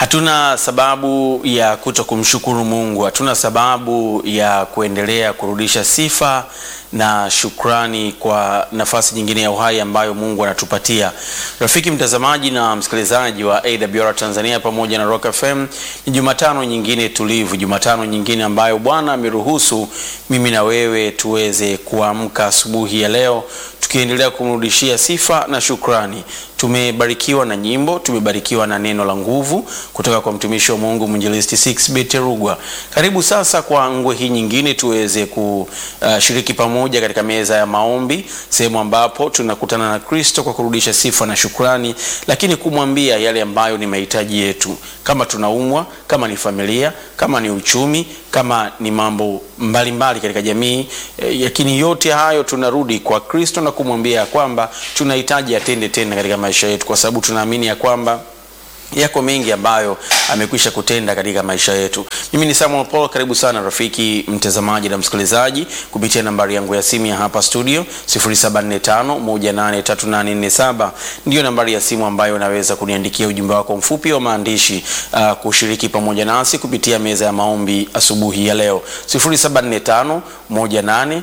Hatuna sababu ya kuto kumshukuru Mungu, hatuna sababu ya kuendelea kurudisha sifa na shukrani kwa nafasi nyingine ya uhai ambayo Mungu anatupatia. Rafiki mtazamaji na msikilizaji wa AWR Tanzania pamoja na Rock FM, ni Jumatano nyingine tulivu, Jumatano nyingine ambayo Bwana ameruhusu mimi na wewe tuweze kuamka asubuhi ya leo tukiendelea kumrudishia sifa na shukrani. Tumebarikiwa na nyimbo, tumebarikiwa na neno la nguvu kutoka kwa mtumishi wa Mungu mwinjilisti 6 Terugwa. Karibu sasa kwa ngwe hii nyingine tuweze kushiriki pamoja katika meza ya maombi, sehemu ambapo tunakutana na Kristo kwa kurudisha sifa na shukrani, lakini kumwambia yale ambayo ni mahitaji yetu, kama tunaumwa, kama ni familia, kama ni uchumi, kama ni mambo mbalimbali katika jamii eh, lakini yote hayo tunarudi kwa Kristo na kumwambia ya kwamba tunahitaji atende tena katika maisha yetu, kwa sababu tunaamini ya kwamba yako mengi ambayo amekwisha kutenda katika maisha yetu. Mimi ni Samuel Paul, karibu sana rafiki mtazamaji na msikilizaji kupitia nambari yangu ya simu ya hapa studio 0745183847 ndiyo nambari ya simu ambayo unaweza kuniandikia ujumbe wako mfupi wa maandishi uh, kushiriki pamoja nasi kupitia meza ya maombi asubuhi ya leo 074518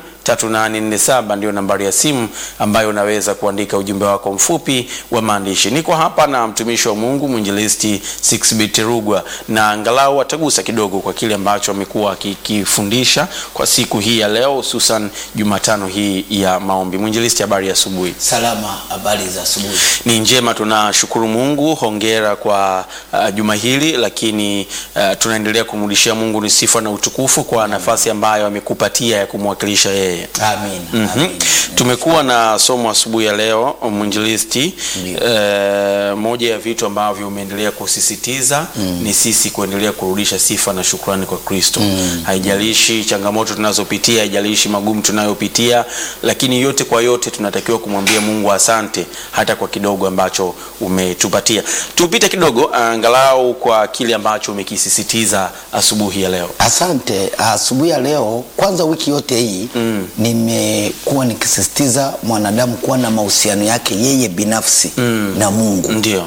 3847 ndio nambari ya simu ambayo unaweza kuandika ujumbe wako mfupi wa maandishi. Niko hapa na mtumishi wa Mungu mwinjilisti 6B Terugwa, na angalau atagusa kidogo kwa kile ambacho amekuwa akikifundisha kwa siku hii ya leo, hususan Jumatano hii ya maombi. Mwinjilisti, habari ya asubuhi? Salama, habari za asubuhi. Ni njema, tunashukuru Mungu. Hongera kwa uh, juma hili, lakini uh, tunaendelea kumrudishia Mungu ni sifa na utukufu kwa nafasi ambayo amekupatia ya kumwakilisha yeye. Amin. Mhm. Amin. Tumekuwa na somo asubuhi ya leo mwinjilisti. Ndio. Eh, moja ya vitu ambavyo umeendelea kusisitiza ni sisi kuendelea kurudisha sifa na shukrani kwa Kristo. Haijalishi changamoto tunazopitia, haijalishi magumu tunayopitia, lakini yote kwa yote tunatakiwa kumwambia Mungu asante hata kwa kidogo ambacho umetupatia. Tupite kidogo angalau kwa kile ambacho umekisisitiza asubuhi ya leo. Asante. Asubuhi ya leo, kwanza wiki yote hii nimekuwa nikisisitiza mwanadamu kuwa na mahusiano yake yeye binafsi na Mungu. Ndio.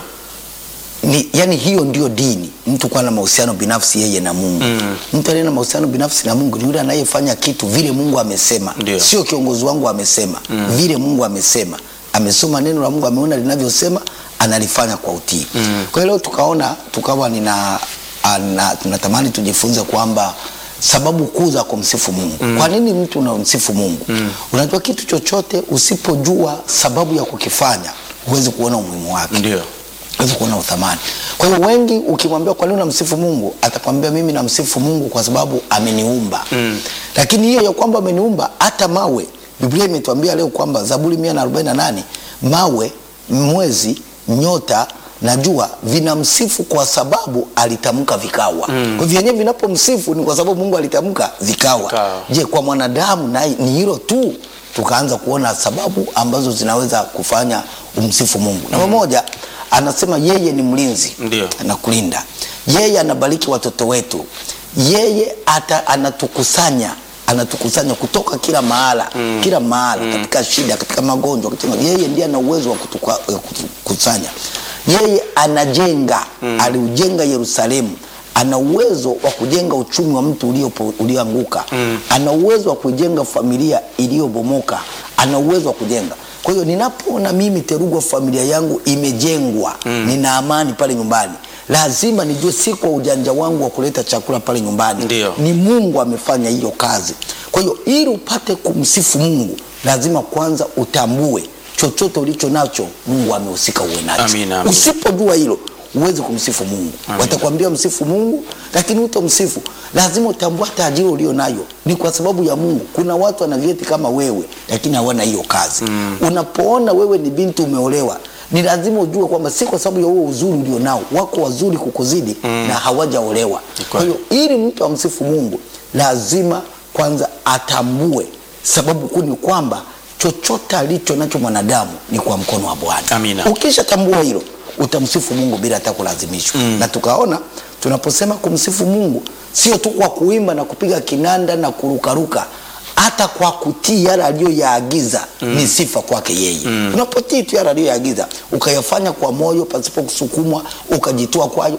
Ni, yani hiyo ndio dini, mtu kuwa na mahusiano binafsi yeye na Mungu. Mtu aliye na mahusiano binafsi na Mungu ni yule anayefanya kitu vile Mungu amesema, Ndio. sio kiongozi wangu amesema, vile Mungu amesema. Amesoma neno la Mungu, ameona linavyosema, analifanya kwa utii. Kwa hiyo leo tukaona tukawa nina ana, tunatamani tujifunze kwamba sababu kuu za kumsifu Mungu. Kwa nini mtu unamsifu Mungu? Unajua kitu chochote usipojua sababu ya kukifanya huwezi kuona umuhimu wake Ndio. huwezi kuona uthamani. Kwa hiyo wengi ukimwambia kwa nini unamsifu Mungu, atakwambia mimi namsifu Mungu kwa sababu ameniumba. Lakini hiyo ya kwamba ameniumba, hata mawe, Biblia imetuambia leo kwamba Zaburi 148 mawe, mwezi, nyota na jua vinamsifu kwa sababu alitamka vikawa. Kwa hivyo vyenyewe vinapomsifu ni kwa sababu Mungu alitamka vikawa. Vikawa. Je, kwa mwanadamu naye ni hilo tu? Tukaanza kuona sababu ambazo zinaweza kufanya umsifu Mungu. Namba moja, anasema yeye ni mlinzi Ndio. anakulinda, yeye anabariki watoto wetu, yeye ata, anatukusanya anatukusanya kutoka kila mahala kila mahala katika shida, katika magonjwa, katika yeye ndiye ana uwezo wa kutuka- wa kutukusanya. Yeye anajenga, aliujenga Yerusalemu ana uwezo wa kujenga uchumi wa mtu uliopo- ulioanguka ana uwezo wa kujenga familia iliyobomoka ana uwezo wa kujenga kwa hiyo ninapoona mimi Terugwa familia yangu imejengwa nina amani pale nyumbani lazima nijue si kwa ujanja wangu wa kuleta chakula pale nyumbani Ndio. ni Mungu amefanya hiyo kazi kwa hiyo ili upate kumsifu Mungu lazima kwanza utambue chochote ulicho nacho Mungu amehusika uwe nacho Amina, amina. usipojua hilo huwezi kumsifu Mungu watakwambia msifu Mungu lakini utamsifu lazima utambue hata ajira ulio nayo ni kwa sababu ya Mungu kuna watu wana vyeti kama wewe lakini hawana hiyo kazi unapoona wewe ni binti umeolewa ni lazima ujue kwamba si kwa sababu ya huo uzuri ulio nao wako wazuri kukuzidi na hawajaolewa kwa hiyo ili mtu amsifu Mungu lazima kwanza atambue sababu kuu ni kwamba chochote alicho nacho mwanadamu ni kwa mkono wa Bwana Amina. ukishatambua hilo utamsifu Mungu bila hata kulazimishwa na tukaona tunaposema kumsifu Mungu sio tu kwa kuimba na kupiga kinanda na kurukaruka hata kwa kutii yale aliyoyaagiza ni sifa kwake yeye unapotii tu yale aliyoyaagiza ukayafanya kwa moyo pasipo kusukumwa ukajitoa kwayo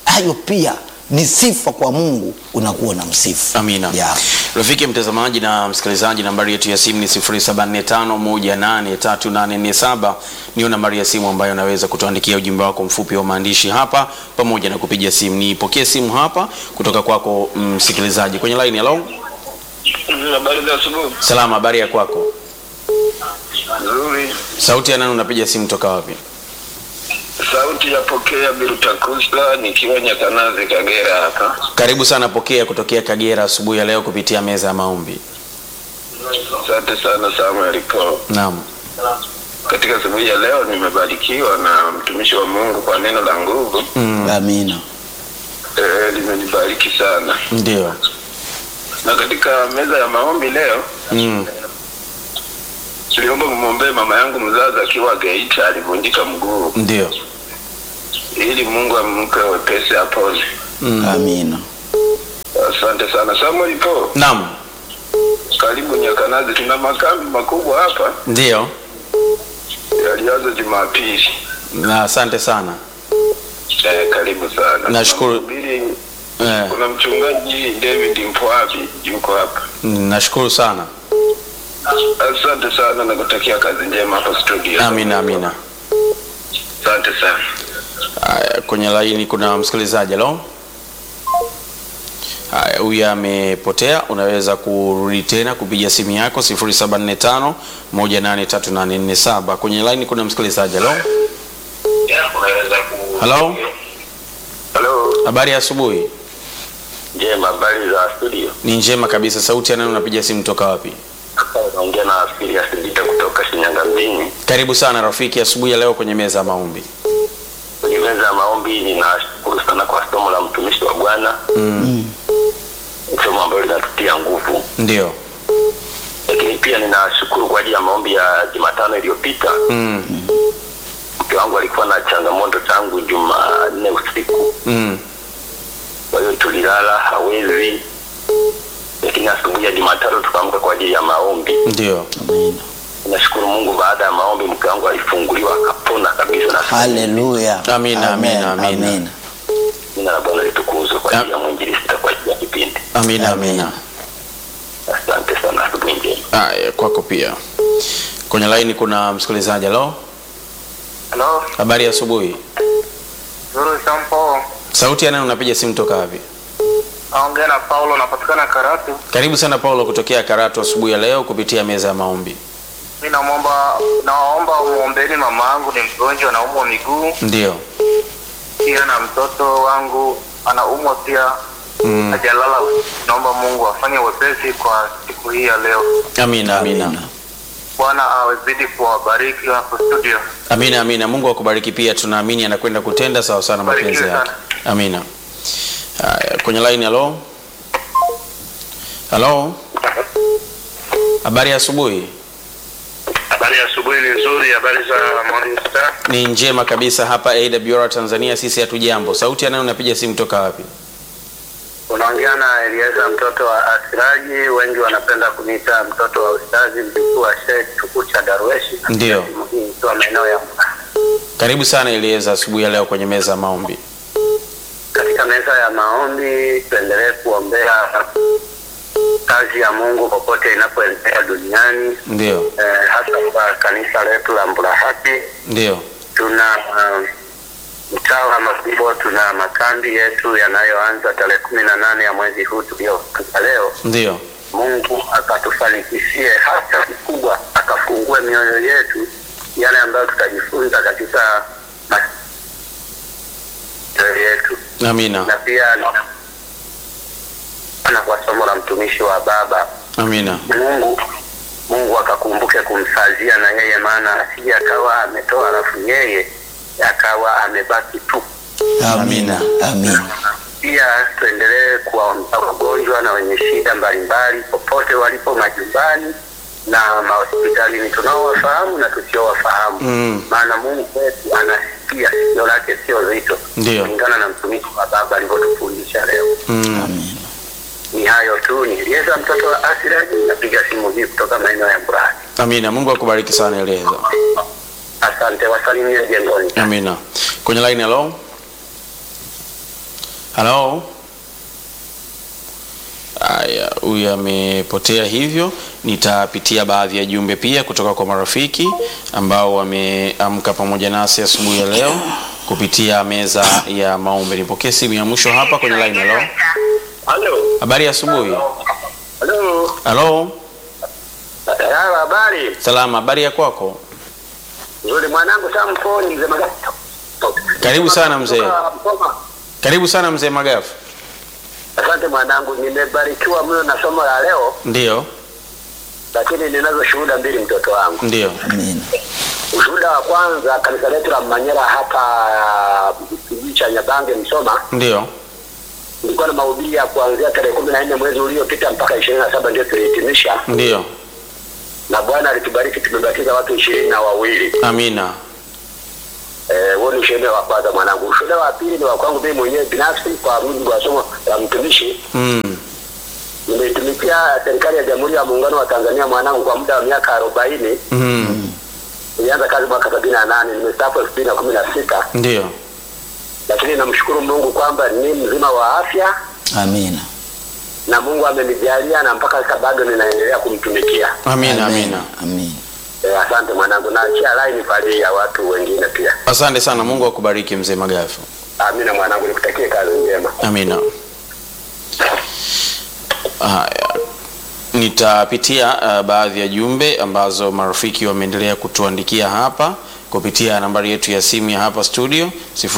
hayo pia ni sifa kwa Mungu, unakuwa na msifu. Amina. Yeah. Rafiki mtazamaji na msikilizaji, nambari yetu ya simu ni 0745183847 niyo nambari ya simu ambayo unaweza kutuandikia ujumbe wako mfupi wa maandishi hapa pamoja na kupiga simu. Nipokee simu hapa kutoka kwako msikilizaji kwenye line. Hello, Habari za asubuhi. salama, habari ya kwako? Nzuri. Sauti ya nani? Unapiga simu toka wapi? Sauti ya pokea Birutakusa nikiwa Nyakanazi Kagera hapa. Karibu sana, pokea kutokea Kagera asubuhi ya leo kupitia meza ya maombi. Asante sana Samuel Paul. Naam, Katika asubuhi ya leo nimebarikiwa na mtumishi wa Mungu kwa neno la nguvu. Amina. Eh, limenibariki sana. ndio. Na katika meza ya maombi leo Mm. tuliomba mwombee mama yangu mzazi akiwa Geita alivunjika mguu Ndio. ili Mungu ampe wepesi apone. Amina. Asante sana Samuel Paul. Naam, Karibu Nyakanazi, tuna makambi makubwa hapa ndio. yalianza Jumapili. Na asante sana. Eh, karibu sana. Nashukuru. Tunamhubiri- Eh, Kuna mchungaji David Mpwabi yuko hapa. nashukuru sana. Asante sana na kutakia kazi njema hapa studio. Amina, amina. Asante sana. Haya, kwenye laini kuna msikilizaji. Halo, haya, huyu amepotea. Unaweza kurudi tena kupiga simu yako 0745 183847. Kwenye laini kuna msikilizaji. Halo, Hello? Hello. habari ya asubuhi. Njema, habari za studio. Ni njema kabisa. Sauti ya nani? Unapiga simu toka wapi? Naongea na askari ya Sindita kutoka Shinyanga mjini. Karibu sana rafiki, asubuhi ya leo kwenye meza ya maombi. Kwenye meza ya maombi ninashukuru sana kwa somo la mtumishi wa Bwana. Somo ambalo linatutia nguvu. Ndio. Lakini pia ninashukuru kwa ajili ya maombi ya Jumatano iliyopita. Mm. Mke wangu alikuwa na changamoto tangu Jumanne usiku. Mm. kwa hiyo tulilala hawezi, lakini asubuhi ya Jumatano tukaamka kwa ajili ya maombi. Ndio. Amina. Nashukuru Mungu, baada ya maombi mke wangu alifunguliwa akapona kabisa, na Haleluya. Amina, amina, Amen, amina. amina. jina la Bwana litukuzwe kwa ajili ya mwinjilisti na kwa ajili ya kipindi. Amina, Amen. amina. Asante sana, asubuhi njema. Haya, kwako pia. Kwenye laini kuna msikilizaji. Halo, Halo, habari ya asubuhi. Zuru Sampo. Sauti ya nani? Unapiga simu toka wapi? Naongea na Paulo, napatikana Karatu. Karibu sana Paulo kutokea Karatu asubuhi ya leo kupitia meza ya maombi. Mimi naomba naomba muombeni mama yangu ni mgonjwa anaumwa miguu, Ndio. pia na mtoto wangu anaumwa pia Mm. hajalala. Naomba Mungu afanye wepesi kwa siku hii ya leo. Amina, amina. Amina. Bwana awezidi kuwabariki hapo studio. Amina, amina. Mungu akubariki pia, tunaamini anakwenda kutenda sawa sana mapenzi Barikiwe yake. sana. Amina. Haya, kwenye line. Halo, halo, habari ya asubuhi. Habari ya asubuhi ni nzuri, habari za Morning Star. Ni njema kabisa hapa AWR Tanzania, sisi hatujambo. Sauti ya nani? Unapiga simu toka wapi? Unaongea na Elieza mtoto wa Asiraji, wengi wanapenda kuniita mtoto wa ustazi, mjukuu wa Sheikh Tukucha Darweshi. Ndio. Kwa maeneo ya Karibu sana Elieza asubuhi ya leo kwenye meza ya maombi. katika meza ya maombi tuendelee kuombea kazi ya Mungu popote inapoendelea duniani Ndio, eh, hasa kwa kanisa letu la Mburahati. ndio, Tuna um, mtaa wa Mabibo, tuna makambi yetu yanayoanza tarehe kumi na nane ya mwezi huu tulioanza leo. ndio. Mungu akatufanikishie hata kikubwa, akafungue mioyo yetu yale ambayo tutajifunza katika mioyo yetu Amina, na pia na kwa somo la mtumishi wa baba amina, Mungu Mungu akakumbuke kumsazia na yeye, maana asije akawa ametoa alafu yeye akawa amebaki tu. Amina. Amina. Pia tuendelee kuwaombea wagonjwa na wenye shida mbalimbali popote walipo majumbani na mahospitalini, tunaowafahamu na tusiowafahamu Mm. maana Mungu wetu anasikia, sikio lake sio zito, Ndio. kulingana na mtumishi wa baba alivyotufundisha leo. mm. Amina. Ni hayo tu, niliweza mtoto wa Asiraji, napiga simu hii kutoka maeneo ya Mburahati. Amina. Mungu akubariki sana Elieza. Asante, wasalimie jengoni. Amina. Kwenye line, hello, Halo. Aya, huyu amepotea hivyo. Nitapitia baadhi ya jumbe pia kutoka kwa marafiki ambao wameamka pamoja nasi asubuhi ya leo kupitia meza ya maombi. Nipokee simu ya mwisho hapa kwenye line. Halo, Halo. habari ya asubuhi. Halo. Halo, Halo, habari. salama. Habari ya kwako? Nzuri mwanangu Samson mzee Magato. Karibu sana mzee. Kutoka Msoma. Karibu sana mzee Magafu. Asante mwanangu, nimebarikiwa mno na somo la leo, Ndiyo, lakini ninazo shuhuda mbili mtoto wangu. ndiyo. Amina. Ushuhuda wa kwanza, kanisa letu la Manyara hapa kijiji cha Nyabange Msoma, Ndiyo. ilikuwa na mahubiri ya kuanzia tarehe kumi na nne mwezi uliopita mpaka ishirini na saba ndio tulihitimisha, Ndiyo. na Bwana alitubariki, tumebatiza watu ishirini na wawili. Amina. Eh, huo ni ushuhuda wa kwanza mwanangu. Ushuhuda wa pili ni wa kwangu mimi mwenyewe binafsi, kwa mujibu wa somo la mtumishi. Mm. Nimeitumikia serikali ya Jamhuri ya Muungano wa Tanzania mwanangu kwa muda wa miaka arobaini. Mm. Nilianza kazi mwaka sabini na nane nimestaafu elfu mbili na kumi na sita Ndiyo. lakini namshukuru Mungu kwamba ni mzima wa afya Amina. na Mungu amenijalia na mpaka sasa bado ninaendelea kumtumikia. Amina, amina. Amina. Eh, asante mwanangu, naachia line pale ya watu wengine pia. Asante sana. Mungu akubariki mzee Magafu. Amina mwanangu, nikutakie kazi njema. Amina. Haya, nitapitia uh, baadhi ya jumbe ambazo marafiki wameendelea kutuandikia hapa kupitia nambari yetu ya simu ya hapa studio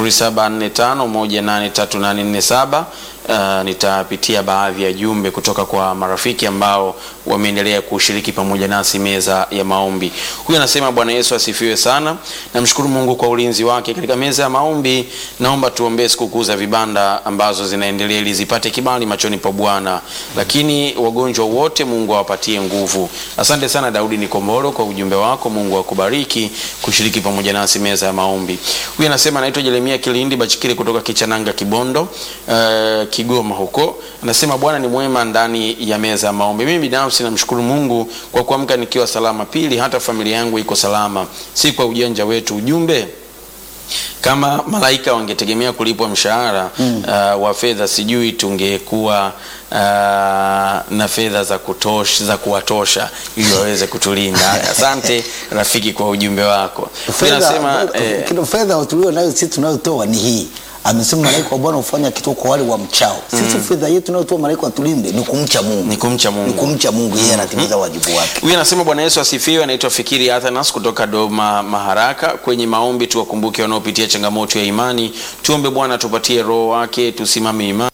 0745183847. Uh, nitapitia baadhi ya jumbe kutoka kwa marafiki ambao wameendelea kushiriki pamoja nasi meza ya maombi. Huyu anasema Bwana Yesu asifiwe sana. Namshukuru Mungu kwa ulinzi wake katika meza ya maombi. Naomba tuombee sikukuu za vibanda ambazo zinaendelea ili zipate kibali machoni pa Bwana, lakini wagonjwa wote Mungu awapatie nguvu. Asante sana Daudi Nikomboro kwa ujumbe wako. Mungu akubariki kushiriki pamoja nasi meza ya maombi. Huyu anasema anaitwa Jeremia Kilindi Bachikiri kutoka Kichananga Kibondo, uh, Kigoma huko. Anasema Bwana ni mwema ndani ya meza ya maombi. Mimi binafsi namshukuru Mungu kwa kuamka nikiwa salama. Pili, hata familia yangu iko salama, si kwa ujanja wetu. Ujumbe kama malaika wangetegemea kulipwa mshahara mm. uh, wa fedha, sijui tungekuwa uh, na fedha za kutosha, za kuwatosha ili waweze kutulinda. Asante rafiki kwa ujumbe wako. Huyu anasema Fedha eh, kilo fedha tulio nayo sisi tunayotoa ni hii. Amesema malaika wa Bwana hufanya kitu kwa wale wa mchao. Sisi fedha yetu tunayotoa malaika watulinde ni kumcha Mungu. ni kumcha Ni Mungu. kumcha Mungu, yeye anatimiza wajibu wake. Huyu anasema Bwana Yesu asifiwe. Anaitwa Fikiri Athanas kutoka Doma Maharaka. Kwenye maombi tuwakumbuke wanaopitia changamoto ya imani, tuombe Bwana tupatie roho wake, tusimame imara.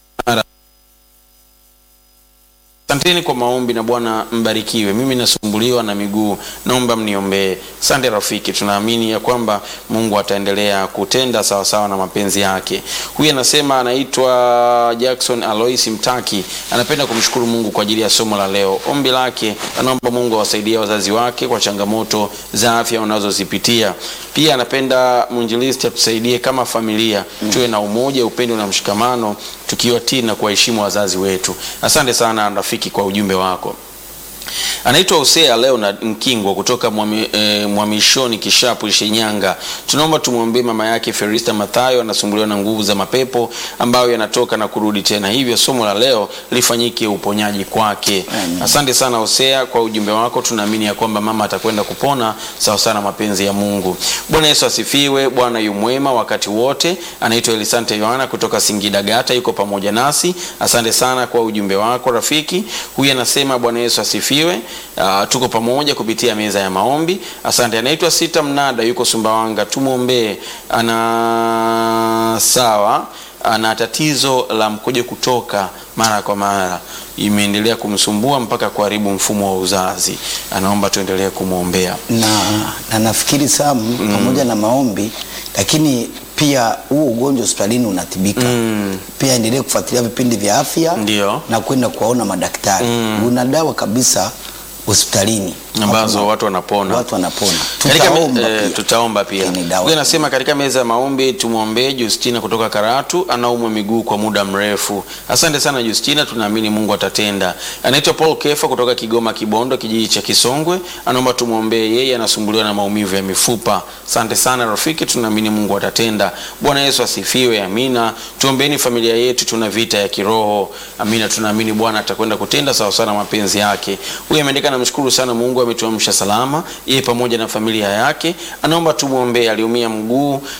Asanteni kwa maombi na Bwana mbarikiwe. Mimi nasumbuliwa na miguu, naomba mniombee. Asante rafiki, tunaamini ya kwamba Mungu ataendelea kutenda sawa sawa na mapenzi yake. Huyu anasema anaitwa Jackson Alois Mtaki, anapenda kumshukuru Mungu kwa ajili ya somo la leo. Ombi lake anaomba Mungu awasaidie wazazi wake kwa changamoto za afya wanazozipitia. Pia anapenda mwinjilisti atusaidie kama familia tuwe na umoja, upendo na mshikamano, tukiwatii na kuwaheshimu wazazi wetu. Asante sana rafiki kwa ujumbe wako. Anaitwa Hosea Leonard Mkingwa kutoka Mwami- eh, Mwamishoni Kishapu Shinyanga. Tunaomba tumwombee mama yake Ferista Mathayo, anasumbuliwa na nguvu za mapepo ambayo yanatoka na kurudi tena, hivyo somo la leo lifanyike uponyaji kwake. Amen. Asante sana Hosea kwa ujumbe wako. Tunaamini ya kwamba mama atakwenda kupona sawa sawa na mapenzi ya Mungu. Bwana Yesu asifiwe. Bwana yu mwema wakati wote. Anaitwa Elisante Yohana kutoka Singida Gata, yuko pamoja nasi. Asante sana kwa ujumbe wako rafiki. Huyu anasema Bwana Yesu asifiwe. Uh, tuko pamoja kupitia meza ya maombi. Asante. Anaitwa Sita Mnada, yuko Sumbawanga, tumwombee. Ana sawa ana tatizo la mkojo kutoka mara kwa mara, imeendelea kumsumbua mpaka kuharibu mfumo wa uzazi. Anaomba tuendelee kumwombea. na, na nafikiri Sam pamoja na maombi, lakini pia huo ugonjwa hospitalini unatibika. Pia endelee kufuatilia vipindi vya afya Ndio. na kwenda kuwaona madaktari. Una dawa kabisa hospitalini ambazo watu wanapona watu wanapona. Katika me- Tutaomba eh, pia. tutaomba pia. Lakini dawa- Huyu anasema katika meza ya maombi tumwombee Justina kutoka Karatu, anaumwa miguu kwa muda mrefu. Asante sana Justina, tunaamini Mungu atatenda. Anaitwa Paul Kefa kutoka Kigoma Kibondo, kijiji cha Kisongwe, anaomba tumwombee yeye, anasumbuliwa na maumivu ya mifupa. Asante sana rafiki, tunaamini Mungu atatenda. Bwana Yesu asifiwe, amina. Tuombeeni familia yetu, tuna vita ya kiroho. Amina, tunaamini Bwana atakwenda kutenda sawa sana mapenzi yake. Huyu ameandika, namshukuru sana Mungu ametuamsha salama, yeye pamoja na familia yake. Anaomba tumwombee, aliumia mguu. Uh,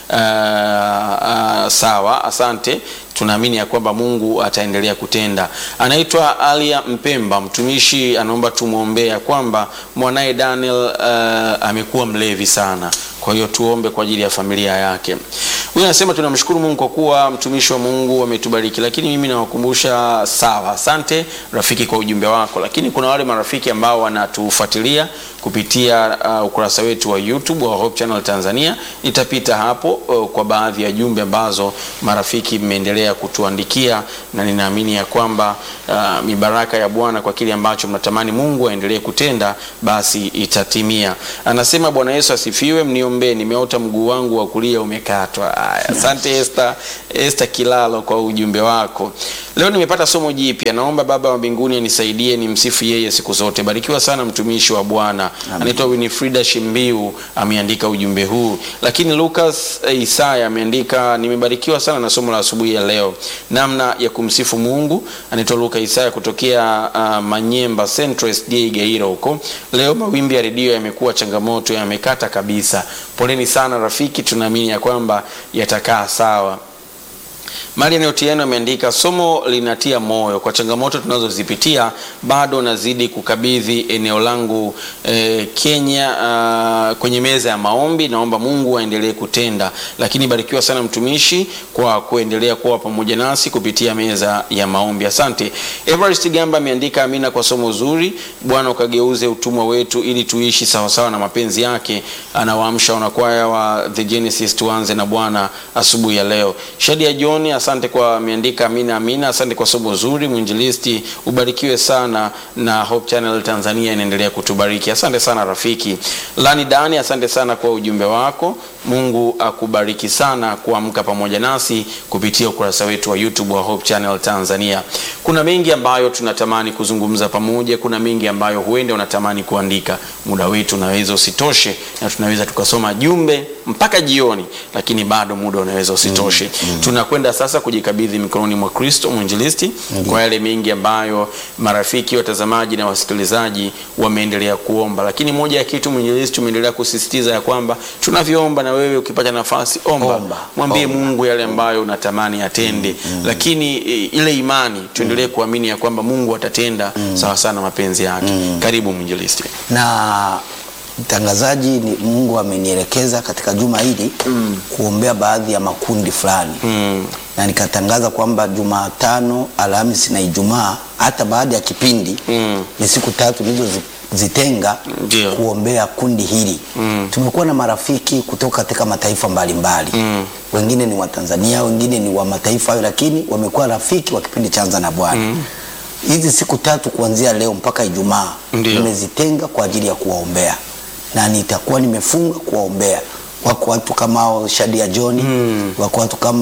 uh, sawa, asante tunaamini ya kwamba Mungu ataendelea kutenda. Anaitwa Alia Mpemba, mtumishi, anaomba tumwombee ya kwamba mwanaye Daniel uh, amekuwa mlevi sana, kwa hiyo tuombe kwa ajili ya familia yake. Huyu anasema tunamshukuru Mungu kwa kuwa mtumishi wa Mungu ametubariki, lakini mimi nawakumbusha. Sawa, asante rafiki kwa ujumbe wako, lakini kuna wale marafiki ambao wanatufuatilia kupitia uh, ukurasa wetu wa YouTube wa Hope Channel Tanzania. Nitapita hapo uh, kwa baadhi ya jumbe ambazo marafiki mmeendelea kutuandikia, na ninaamini ya kwamba uh, mibaraka ya Bwana kwa kile ambacho mnatamani Mungu aendelee kutenda, basi itatimia. Anasema Bwana Yesu asifiwe, mniombee, nimeota mguu wangu wa kulia umekatwa. Aya, asante Esther, Esther Kilalo kwa ujumbe wako. Leo nimepata somo jipya, naomba Baba wa mbinguni anisaidie nimsifu yeye siku zote. Barikiwa sana mtumishi wa Bwana. Anaitwa Winifrida Shimbiu ameandika ujumbe huu, lakini Lucas eh, Isaya ameandika nimebarikiwa sana na somo la asubuhi ya leo, namna ya kumsifu Mungu. Anaitwa Luka Isaya kutokea uh, Manyemba Central SDA Gairo huko. Leo mawimbi ya redio yamekuwa changamoto, yamekata kabisa. Poleni sana rafiki, tunaamini ya kwamba yatakaa sawa. Marian Otieno ameandika somo linatia moyo kwa changamoto tunazozipitia, bado nazidi kukabidhi eneo langu eh, Kenya ah, kwenye meza ya maombi. Naomba Mungu aendelee kutenda, lakini barikiwa sana mtumishi kwa kuendelea kuwa pamoja nasi kupitia meza ya maombi. Asante. Everest Gamba ameandika amina kwa somo zuri. Bwana ukageuze utumwa wetu ili tuishi sawasawa na mapenzi yake. Anawaamsha wanakwaya wa The Genesis, tuanze na Bwana asubuhi ya leo. Shadia John asante kwa ameandika amina amina. Asante kwa somo zuri mwinjilisti, ubarikiwe sana na Hope Channel Tanzania inaendelea kutubariki. Asante sana rafiki. Lani Dani, asante sana kwa ujumbe wako. Mungu akubariki sana kuamka pamoja nasi kupitia ukurasa wetu wa YouTube wa Hope Channel Tanzania. Kuna mengi ambayo tunatamani kuzungumza pamoja, kuna mengi ambayo huenda unatamani kuandika. Muda wetu unaweza usitoshe, na tunaweza tukasoma jumbe mpaka jioni, lakini bado muda unaweza usitoshe. Tunakwenda sasa kujikabidhi mikononi mwa Kristo mwinjilisti kwa yale mengi ambayo marafiki, watazamaji na wasikilizaji wameendelea kuomba, lakini moja ya kitu mwinjilisti umeendelea kusisitiza ya kwamba tunavyoomba, na wewe ukipata nafasi omba, Omba, mwambie omba. Mungu yale ambayo unatamani atende, lakini e, ile imani tuendelee kuamini ya kwamba Mungu atatenda sawa sana na mapenzi yake. Karibu mwinjilisti. na mtangazaji ni Mungu amenielekeza katika juma hili kuombea baadhi ya makundi fulani Mm. na nikatangaza kwamba Jumatano, Alhamisi na Ijumaa hata baada ya kipindi Mm. ni siku tatu nilizozitenga Ndio. kuombea kundi hili. Tumekuwa na marafiki kutoka katika mataifa mbalimbali Mm. wengine ni wa Tanzania, wengine ni wa mataifa hayo, lakini wamekuwa rafiki wa kipindi cha Anza na Bwana. Hizi siku tatu kuanzia leo mpaka Ijumaa Ndio. nimezitenga kwa ajili ya kuwaombea na nitakuwa nimefunga kuwaombea. Wako watu kama hao Shadia John wako watu kama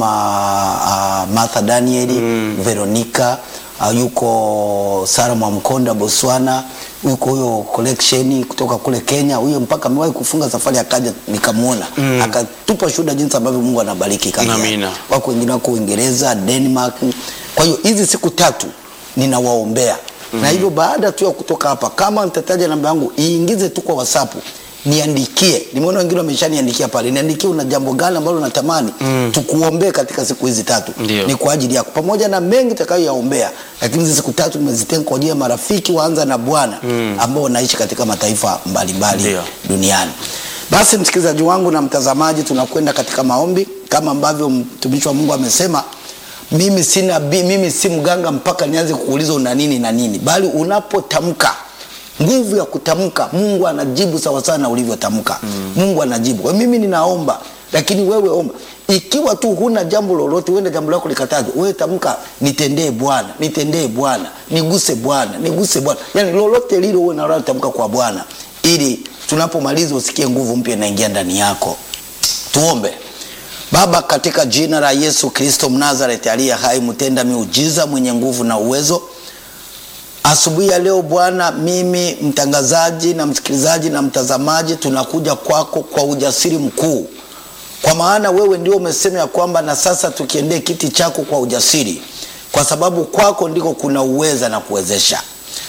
uh, Martha Danieli Veronica uh, yuko Sara Mwamkonda Botswana, yuko huyo collection kutoka kule Kenya, huyo mpaka amewahi kufunga safari akaja nikamwona akatupa shuhuda jinsi ambavyo Mungu anabariki kazi yake. Amina. Wako wengine wako Uingereza, Denmark. Kwa hiyo hizi siku tatu ninawaombea na hivyo baada tu ya kutoka hapa, kama nitataja namba yangu iingize tu kwa WhatsApp niandikie. Nimeona wengine wameshaniandikia pale, niandikie una jambo gani ambalo unatamani tukuombee katika siku hizi tatu. Ndio. Ni kwa ajili yako, pamoja na mengi takayoyaombea, lakini hizi siku tatu nimezitenga kwa ajili ya marafiki waanza na Bwana ambao wanaishi katika mataifa mbalimbali Ndio. duniani. Basi msikilizaji wangu na mtazamaji, tunakwenda katika maombi kama ambavyo mtumishi wa Mungu amesema. Mimi si nabii, mimi si mganga mpaka nianze kukuuliza una nini na nini, bali unapotamka nguvu ya kutamka, Mungu anajibu sawasawa na ulivyotamka. Mungu anajibu. Kwa hiyo mimi ninaomba, lakini wewe omba. Ikiwa tu huna jambo lolote, uende jambo lako likatazwe, wewe tamka, nitendee Bwana, nitendee Bwana, niguse Bwana, niguse Bwana, yani lolote lile uwe nalo tamka kwa Bwana ili tunapomaliza usikie nguvu mpya inaingia ndani yako. Tuombe. Baba, katika jina la Yesu Kristo Mnazareti aliye hai, mtenda miujiza, mwenye nguvu na uwezo, asubuhi ya leo Bwana, mimi mtangazaji na msikilizaji na mtazamaji, tunakuja kwako kwa ujasiri mkuu, kwa maana wewe ndio umesema ya kwamba na sasa tukiendee kiti chako kwa ujasiri, kwa sababu kwako ndiko kuna uweza na kuwezesha.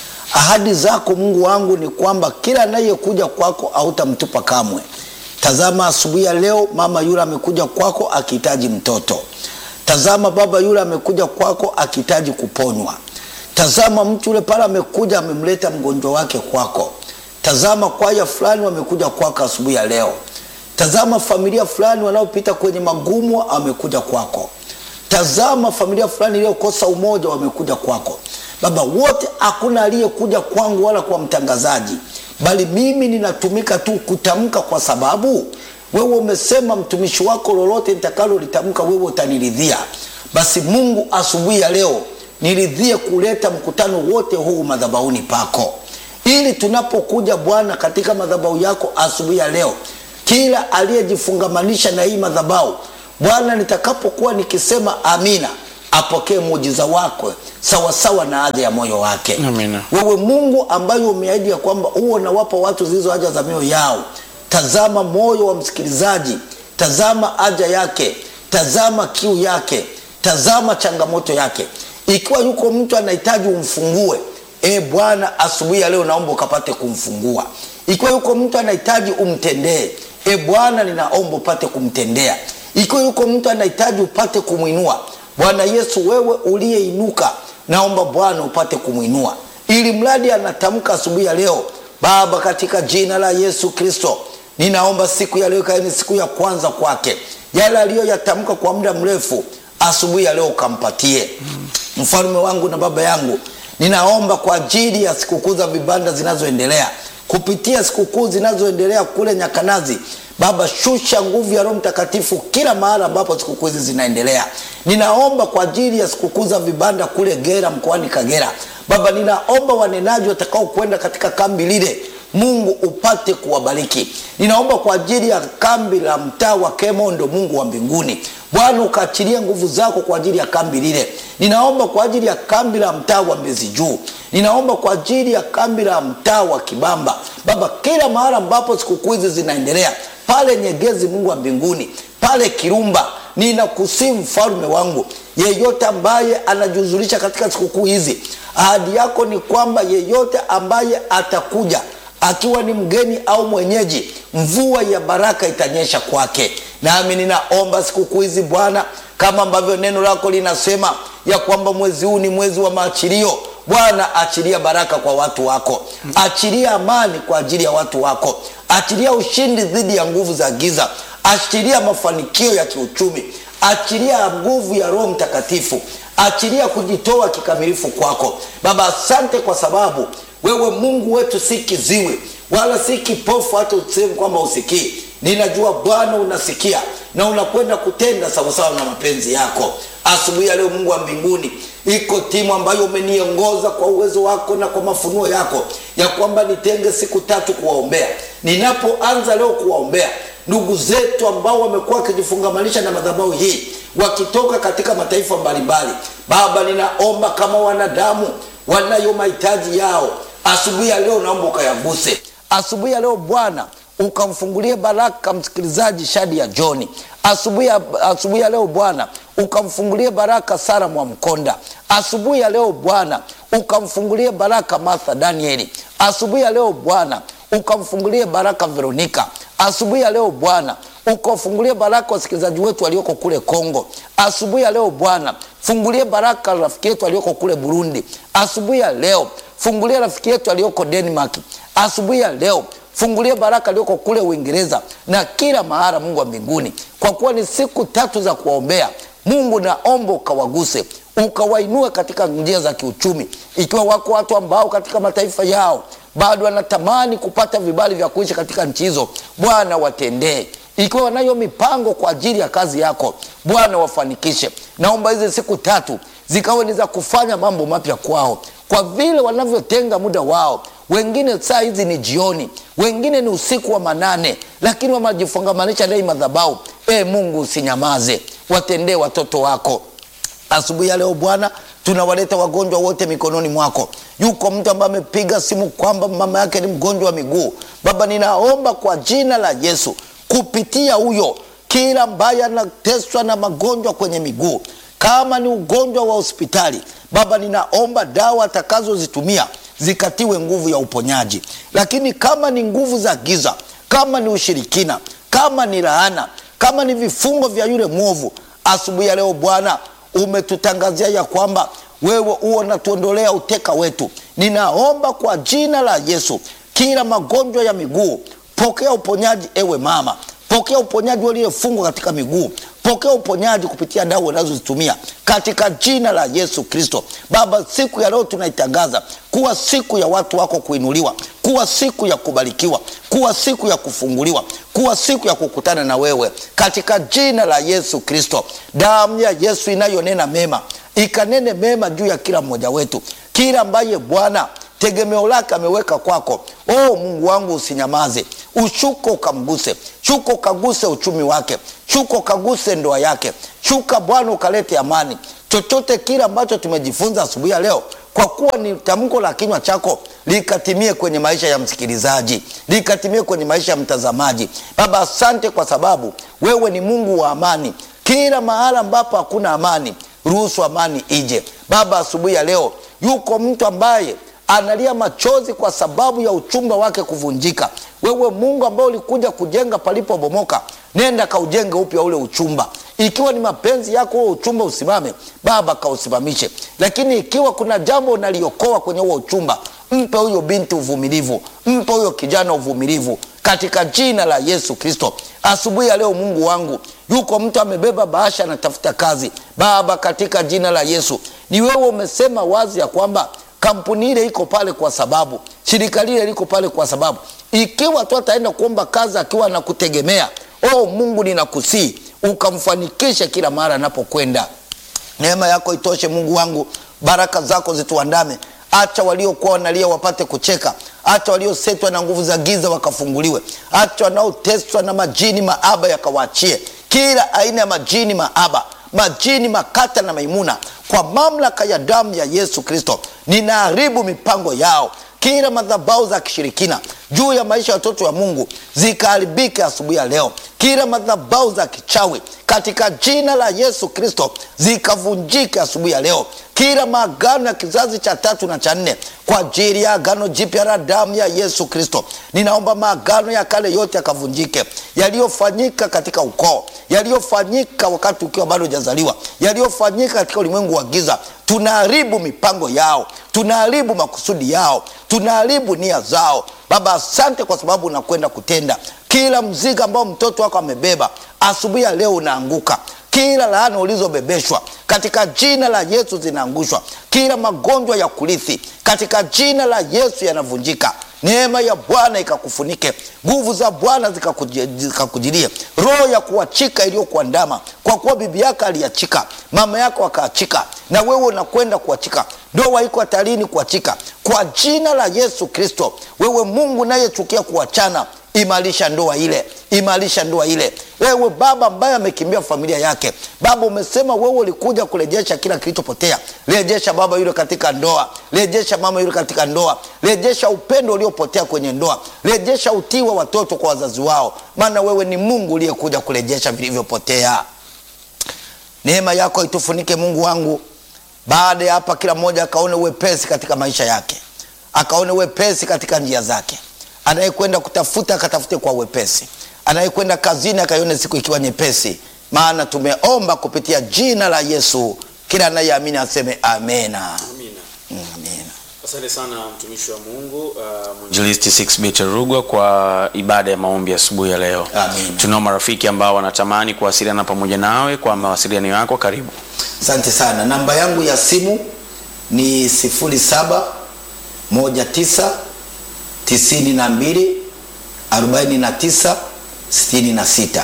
Ahadi zako Mungu wangu ni kwamba kila anayekuja kwako hautamtupa kamwe. Tazama asubuhi ya leo, mama yule amekuja kwako akihitaji mtoto. Tazama baba yule amekuja kwako akihitaji kuponywa. Tazama mtu yule pale amekuja amemleta mgonjwa wake kwako. Tazama kwaya fulani wamekuja kwako asubuhi ya leo. Tazama familia fulani wanaopita kwenye magumu amekuja kwako. Tazama familia fulani iliyokosa umoja wamekuja kwako. Baba, wote hakuna aliyekuja kwangu wala kwa mtangazaji, bali mimi ninatumika tu kutamka, kwa sababu wewe umesema mtumishi wako lolote nitakalo litamka wewe utaniridhia. Basi Mungu, asubuhi ya leo niridhie kuleta mkutano wote huu madhabahuni pako, ili tunapokuja Bwana katika madhabahu yako asubuhi ya leo, kila aliyejifungamanisha na hii madhabahu Bwana, nitakapokuwa nikisema amina, apokee muujiza wako sawasawa na haja ya moyo wake. Amina. Wewe Mungu ambaye umeahidi ya kwamba huo unawapa watu zilizo haja za mioyo yao. Tazama moyo wa msikilizaji, tazama haja yake, tazama kiu yake, tazama changamoto yake. Ikiwa yuko mtu anahitaji umfungue, e Bwana, asubuhi ya leo naomba ukapate kumfungua. Ikiwa yuko mtu anahitaji umtendee, e Bwana, ninaomba upate kumtendea. Ikiwa yuko mtu anahitaji upate kumwinua, Bwana Yesu, wewe uliyeinuka, naomba Bwana upate kumwinua, ili mradi anatamka asubuhi ya leo. Baba, katika jina la Yesu Kristo, ninaomba siku ya leo ikawe ni siku ya kwanza kwake, yale aliyoyatamka kwa muda mrefu, asubuhi ya leo ukampatie. Mfalme wangu na baba yangu, ninaomba kwa ajili ya sikukuu za vibanda zinazoendelea kupitia sikukuu zinazoendelea kule Nyakanazi. Baba, shusha nguvu ya Roho Mtakatifu kila mahali ambapo sikukuu hizi zinaendelea. Ninaomba kwa ajili ya sikukuu za vibanda kule Gera, mkoani Kagera. Baba, ninaomba wanenaji watakao kwenda katika kambi lile, Mungu upate kuwabariki. Ninaomba kwa ajili ya kambi la mtaa wa Kemondo, Mungu wa mbinguni, Bwana ukaachilia nguvu zako kwa ajili ya kambi lile. Ninaomba kwa ajili ya kambi la mtaa wa Mbezi Juu. Ninaomba kwa ajili ya kambi la mtaa wa Kibamba. Baba, kila mahali ambapo sikukuu hizi zinaendelea, pale Nyegezi, Mungu wa mbinguni, pale Kirumba, ninakusihi mfalme wangu, yeyote ambaye anajihuzulisha katika sikukuu hizi, ahadi yako ni kwamba yeyote ambaye atakuja akiwa ni mgeni au mwenyeji, mvua ya baraka itanyesha kwake. Nami ninaomba sikukuu hizi Bwana, kama ambavyo neno lako linasema ya kwamba mwezi huu ni mwezi wa maachilio. Bwana, achilia baraka kwa watu wako, achilia amani kwa ajili ya watu wako, achilia ushindi dhidi ya nguvu za giza, achilia mafanikio ya kiuchumi, achilia nguvu ya Roho Mtakatifu, achilia kujitoa kikamilifu kwako. Baba, asante kwa sababu wewe Mungu wetu si kiziwi wala si kipofu hata useme kwamba usikii. Ninajua Bwana unasikia na unakwenda kutenda sawasawa na mapenzi yako. Asubuhi ya leo, Mungu wa mbinguni, iko timu ambayo umeniongoza kwa uwezo wako na kwa mafunuo yako ya kwamba nitenge siku tatu kuwaombea. Ninapoanza leo kuwaombea ndugu zetu ambao wamekuwa wakijifungamanisha na madhabahu hii wakitoka katika mataifa mbalimbali, Baba, ninaomba kama wanadamu wanayo mahitaji yao asubuhi ya leo, naomba ukayaguse asubuhi ya leo Bwana, ukamfungulie baraka msikilizaji Shadi ya Joni asubuhi ya, asubuhi ya leo Bwana ukamfungulie baraka Sara Mwamkonda asubuhi ya leo Bwana ukamfungulie baraka Martha Danieli asubuhi ya leo Bwana ukamfungulie baraka Veronika asubuhi ya leo Bwana ukafungulie baraka wasikilizaji wetu walioko kule Kongo asubuhi ya leo Bwana fungulie baraka rafiki yetu aliyoko kule Burundi asubuhi ya leo fungulie rafiki yetu aliyoko Denmark asubuhi ya leo fungulie baraka aliyoko kule Uingereza na kila mahara, Mungu wa mbinguni, kwa kuwa ni siku tatu za kuwaombea. Mungu, naomba ukawaguse, ukawainue katika njia za kiuchumi, ikiwa wako watu ambao katika mataifa yao bado wanatamani kupata vibali vya kuishi katika nchi hizo, Bwana watendee ikiwa wanayo mipango kwa ajili ya kazi yako Bwana wafanikishe. Naomba hizi siku tatu zikawe ni za kufanya mambo mapya kwao, kwa vile wanavyotenga muda wao wengine saa hizi ni jioni wengine ni usiku wa manane lakini wamejifungamanisha ndani madhabahu e mungu usinyamaze watendee watoto wako asubuhi ya leo bwana tunawaleta wagonjwa wote mikononi mwako yuko mtu ambaye amepiga simu kwamba mama yake ni mgonjwa wa miguu baba ninaomba kwa jina la yesu kupitia huyo kila ambaye anateswa na magonjwa kwenye miguu kama ni ugonjwa wa hospitali baba ninaomba dawa atakazozitumia zikatiwe nguvu ya uponyaji lakini kama ni nguvu za giza kama ni ushirikina kama ni laana kama ni vifungo vya yule mwovu asubuhi ya leo bwana umetutangazia ya kwamba wewe huo natuondolea uteka wetu ninaomba kwa jina la yesu kila magonjwa ya miguu pokea uponyaji ewe mama pokea uponyaji waliyefungwa katika miguu pokea uponyaji kupitia dawa unazozitumia katika jina la yesu kristo baba siku ya leo tunaitangaza kuwa siku ya watu wako kuinuliwa kuwa siku ya kubarikiwa kuwa siku ya kufunguliwa kuwa siku ya kukutana na wewe katika jina la yesu kristo damu ya yesu inayonena mema ikanene mema juu ya kila mmoja wetu kila ambaye bwana tegemeo lake ameweka kwako oh mungu wangu usinyamaze ushuko ukamguse shuka ukaguse uchumi wake shuka ukaguse ndoa yake shuka bwana ukalete amani chochote kile ambacho tumejifunza asubuhi ya leo kwa kuwa ni tamko la kinywa chako likatimie kwenye maisha ya msikilizaji likatimie kwenye maisha ya mtazamaji baba asante kwa sababu wewe ni mungu wa amani kila mahala ambapo hakuna amani ruhusu amani ije baba asubuhi ya leo yuko mtu ambaye analia machozi kwa sababu ya uchumba wake kuvunjika wewe mungu ambaye ulikuja kujenga palipobomoka nenda kaujenge upya ule uchumba ikiwa ni mapenzi yako huo uchumba usimame baba kausimamishe lakini ikiwa kuna jambo unaliokoa kwenye huo uchumba mpe huyo binti uvumilivu mpe huyo kijana uvumilivu katika jina la yesu kristo asubuhi ya leo mungu wangu yuko mtu amebeba bahasha anatafuta kazi baba katika jina la yesu ni wewe umesema wazi ya kwamba kampuni ile iko pale kwa sababu shirika lile liko pale kwa sababu ikiwa tu ataenda kuomba kazi akiwa anakutegemea oh mungu ninakusii ukamfanikishe kila mara anapokwenda neema yako itoshe mungu wangu baraka zako zituandame acha waliokuwa wanalia wapate kucheka acha waliosetwa na nguvu za giza wakafunguliwe acha wanaoteswa na majini maaba yakawaachie kila aina ya majini maaba majini makata na maimuna kwa mamlaka ya damu ya yesu kristo ninaharibu mipango yao kila madhabau za kishirikina juu ya maisha ya watoto wa mungu zikaharibike asubuhi ya leo kila madhabau za kichawi katika jina la yesu kristo zikavunjike asubuhi ya leo kila maagano ya kizazi cha tatu na cha nne kwa ajili ya agano jipya la damu ya yesu kristo ninaomba maagano ya kale yote yakavunjike yaliyofanyika katika ukoo yaliyofanyika wakati ukiwa bado hujazaliwa yaliyofanyika katika ulimwengu wa giza tunaharibu mipango yao tunaharibu makusudi yao tunaharibu nia zao baba asante kwa sababu unakwenda kutenda kila mzigo ambao mtoto wako amebeba asubuhi ya leo unaanguka kila laana ulizobebeshwa katika jina la yesu zinaangushwa kila magonjwa ya kurithi katika jina la yesu yanavunjika neema ya bwana ikakufunike nguvu za bwana zikakujilie roho ya kuachika iliyokuandama kwa kuwa bibi yako aliachika mama yako akaachika na wewe unakwenda kuachika ndoa iko hatarini kuachika kwa jina la yesu kristo wewe mungu nayechukia kuachana imarisha ndoa ile imarisha ndoa ile wewe baba ambaye amekimbia familia yake baba umesema wewe ulikuja kurejesha kila kilichopotea rejesha baba yule katika ndoa rejesha mama yule katika ndoa rejesha upendo uliopotea kwenye ndoa rejesha utii wa watoto kwa wazazi wao maana wewe ni mungu uliyekuja kurejesha vilivyopotea neema yako itufunike mungu wangu baada ya hapa kila mmoja akaone uwepesi katika maisha yake akaone uwepesi katika njia zake anayekwenda kutafuta akatafute kwa uwepesi anayekwenda kazini akaione siku ikiwa nyepesi maana tumeomba kupitia jina la yesu kila anayeamini aseme amena Amina. Mm, amena Asante sana mtumishi wa Mungu uh, mwinjilisti 6 Rugwa kwa ibada ya maombi asubuhi ya leo. Amin. Tunao marafiki ambao wanatamani kuwasiliana pamoja nawe kwa mawasiliano yako, karibu. asante sana namba yangu ya simu ni 07 19 92 49 66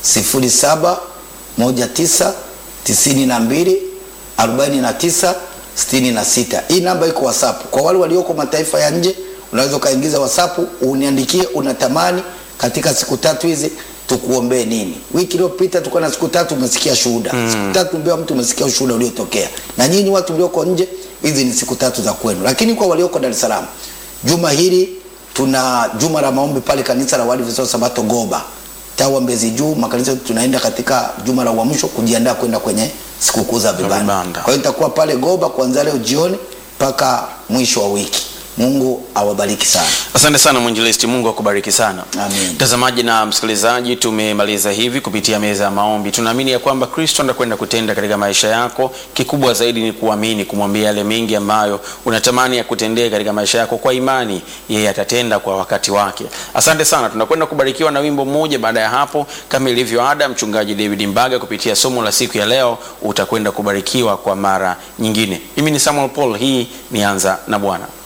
07 19 92 49 sitini na sita. Hii namba iko WhatsApp kwa wale walioko mataifa ya nje, unaweza ukaingiza WhatsApp uniandikie unatamani katika siku tatu hizi tukuombee nini. Wiki iliyopita tulikuwa na siku tatu, umesikia shuhuda mm. siku tatu mbea mtu umesikia ushuhuda uliotokea, na nyinyi watu mlioko nje, hizi ni siku tatu za kwenu. Lakini kwa walioko Dar es Salaam, juma hili tuna juma la maombi pale kanisa la Waadventista wa Sabato Goba tawa Mbezi Juu, makanisa tunaenda katika juma la uamsho kujiandaa kwenda kwenye sikukuu za vibanda. vibanda. Kwa hiyo nitakuwa pale Goba kuanzia leo jioni mpaka mwisho wa wiki. Mungu awabariki sana. Asante sana mwinjilisti, Mungu akubariki sana. Amen. Mtazamaji na msikilizaji, tumemaliza hivi kupitia meza ya maombi. Tunaamini ya kwamba Kristo anakwenda kutenda katika maisha yako. Kikubwa zaidi ni kuamini, kumwambia yale mengi ambayo unatamani ya kutendea katika maisha yako. Kwa imani, yeye atatenda kwa wakati wake. Asante sana. Tunakwenda kubarikiwa na wimbo mmoja. Baada ya hapo, kama ilivyo ada, mchungaji David Mbaga kupitia somo la siku ya leo utakwenda kubarikiwa kwa mara nyingine. Mimi ni Samuel Paul, hii ni Anza na Bwana.